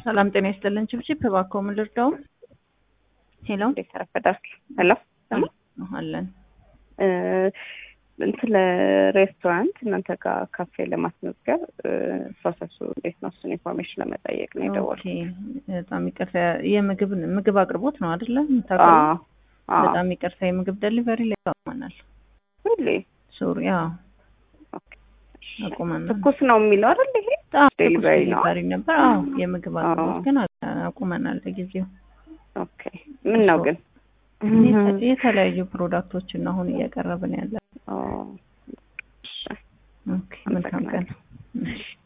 ሰላም ጤና ይስጥልን። ችብችብ እባክዎ ምን ልርዳው? ሄሎ እንዴት አረፈዳችሁ? ሄሎ ሰማ አለን እንትን ለሬስቶራንት እናንተ ጋር ካፌ ለማስመዝገብ ፕሮሰሱ እንዴት ነው? እሱን ኢንፎርሜሽን ለመጠየቅ ነው የደወልኩት። ኦኬ፣ በጣም ይቅርታ። የምግብ ምግብ አቅርቦት ነው አይደለ? የምታቀርቡት? አዎ አዎ። በጣም ይቅርታ። የምግብ ደሊቨሪ ላይ አቁመናል። ሁሌ ሶሪ፣ አዎ ኦኬ። አቁመናል። ትኩስ ነው የሚለው አይደል? ይሄ አዎ፣ ዴሊቨሪ ነው። ዴሊቨሪ ነበር። አዎ የምግብ አቅርቦት ግን አቁመናል ለጊዜው። ኦኬ። ምን ነው ግን የተለያዩ ፕሮዳክቶችን አሁን እያቀረብን ያለ። ኦ፣ ኦኬ፣ መልካም ቀን። እሺ